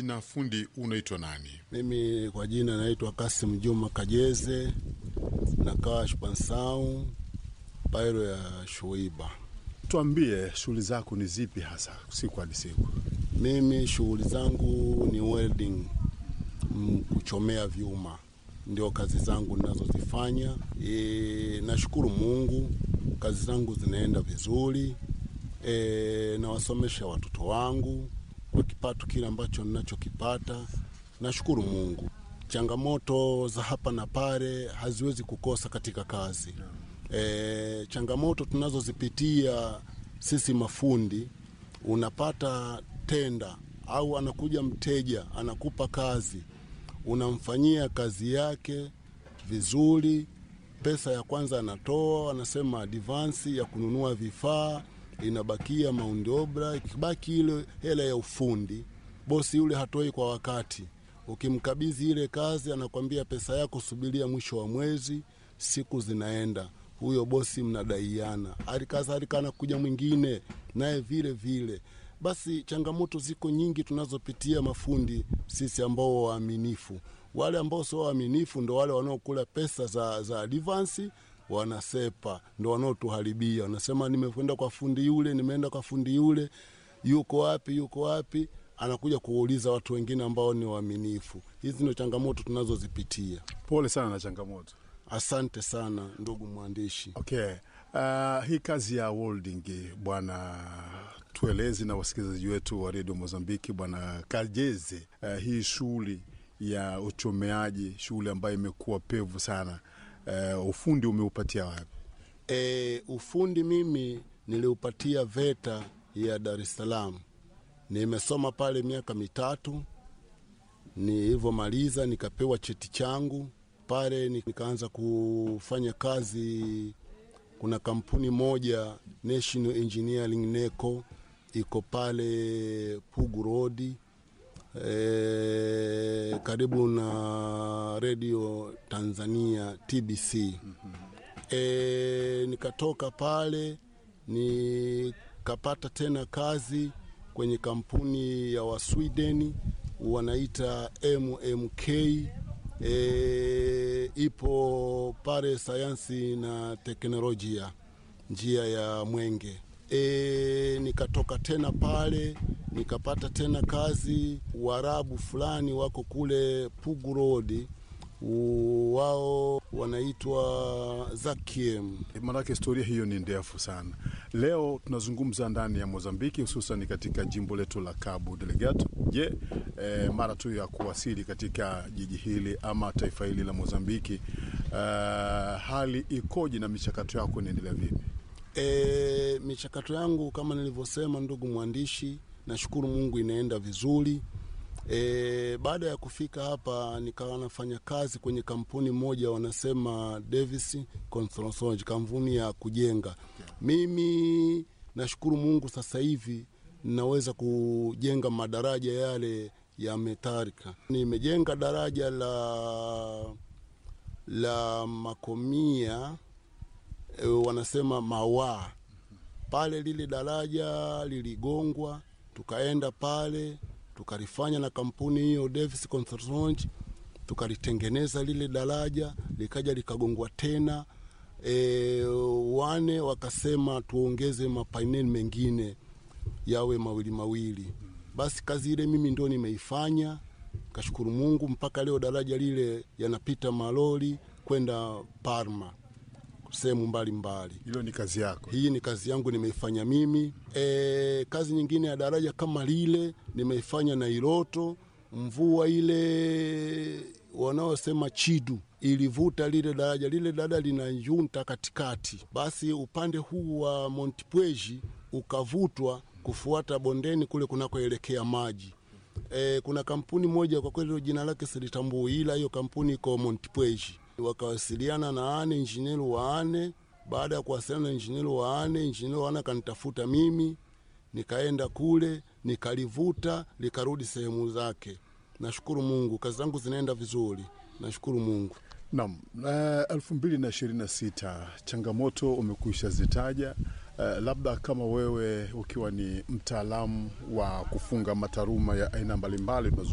majina fundi, unaitwa nani? Mimi kwa jina naitwa Kasim Juma Kajeze, nakaa Shpansau pairo ya Shuiba. Tuambie shughuli zako ni zipi hasa siku hadi siku? Mimi shughuli zangu ni welding, mm, kuchomea vyuma ndio kazi zangu ninazozifanya. E, nashukuru Mungu, kazi zangu zinaenda vizuri. E, nawasomesha watoto wangu kwa kipato kile ambacho ninachokipata. Nashukuru Mungu. Changamoto za hapa na pale haziwezi kukosa katika kazi. E, changamoto tunazozipitia sisi mafundi, unapata tenda au anakuja mteja anakupa kazi, unamfanyia kazi yake vizuri, pesa ya kwanza anatoa, anasema advansi ya kununua vifaa, inabakia maundi obra, ikibaki ile hela ya ufundi, bosi yule hatoi kwa wakati. Ukimkabidhi ile kazi, anakwambia pesa yako subiria mwisho wa mwezi, siku zinaenda huyo bosi mnadaiana, alikadhalika anakuja mwingine naye vile vile. Basi changamoto ziko nyingi tunazopitia mafundi sisi ambao waaminifu. Wale ambao sio waaminifu ndo wale wanaokula pesa za, za advansi wanasepa, ndo wanaotuharibia. Wanasema nimekwenda kwa fundi yule, nimeenda kwa fundi yule, yuko wapi, yuko wapi? Anakuja kuuliza watu wengine ambao ni waaminifu. Hizi ndo changamoto tunazozipitia. Pole sana na changamoto. Asante sana ndugu mwandishi. Okay. Uh, hii kazi ya welding bwana, tuelezi na wasikilizaji wetu wa redio Mozambiki, bwana Kajeze, uh, hii shughuli ya uchomeaji, shughuli ambayo imekuwa pevu sana, uh, ufundi umeupatia wapi? E, ufundi mimi niliupatia VETA ya Dar es Salaam. Nimesoma pale miaka mitatu, nilivyomaliza nikapewa cheti changu pale, nikaanza kufanya kazi. Kuna kampuni moja National Engineering NECO iko pale Pugu Road e, karibu na Radio Tanzania TBC. E, nikatoka pale nikapata tena kazi kwenye kampuni ya Waswideni wanaita MMK e, ipo pale sayansi na teknolojia njia ya Mwenge. E, nikatoka tena pale nikapata tena kazi Waarabu fulani wako kule Pugu Road, wao wanaitwa Zakiem. Maanake historia hiyo ni ndefu sana. Leo tunazungumza ndani ya Mozambiki, hususan katika jimbo letu la Cabo Delgado. Je, e, mara tu ya kuwasili katika jiji hili ama taifa hili la Mozambiki, uh, hali ikoje na michakato yako inaendelea vipi? E, michakato yangu kama nilivyosema, ndugu mwandishi, nashukuru Mungu inaenda vizuri. E, baada ya kufika hapa nikawa nafanya kazi kwenye kampuni moja wanasema Davis Construction, kampuni ya kujenga. Mimi nashukuru Mungu sasa hivi naweza kujenga madaraja yale ya metalika. Nimejenga daraja la la Makomia e, wanasema Mawaa pale, lile daraja liligongwa, tukaenda pale tukalifanya na kampuni hiyo Davis Construction, tukalitengeneza lile daraja likaja likagongwa tena. E, wane wakasema tuongeze mapaineli mengine yawe mawili mawili. Basi kazi ile mimi ndio nimeifanya, kashukuru Mungu, mpaka leo daraja lile yanapita malori kwenda Parma sehemu mbalimbali. Hilo ni kazi yako? Hii ni kazi yangu nimeifanya mimi. E, kazi nyingine ya daraja kama lile nimeifanya na Iloto. Mvua ile wanaosema chidu ilivuta lile daraja, lile daraja lina junta katikati, basi upande huu wa Montpweji ukavutwa kufuata bondeni kule kunakoelekea maji. E, kuna kampuni moja kwa kweli jina lake silitambui, ila hiyo kampuni iko Montpweji wakawasiliana na ane injinieri wa ane. Baada ya kuwasiliana na injinieri wa ane, injinieri wa ane akanitafuta mimi, nikaenda kule nikalivuta likarudi sehemu zake. Nashukuru Mungu, kazi zangu zinaenda vizuri, nashukuru Mungu. Naam, elfu mbili na ishirini na sita changamoto umekwisha zitaja. Uh, labda kama wewe ukiwa ni mtaalamu wa kufunga mataruma ya aina mbalimbali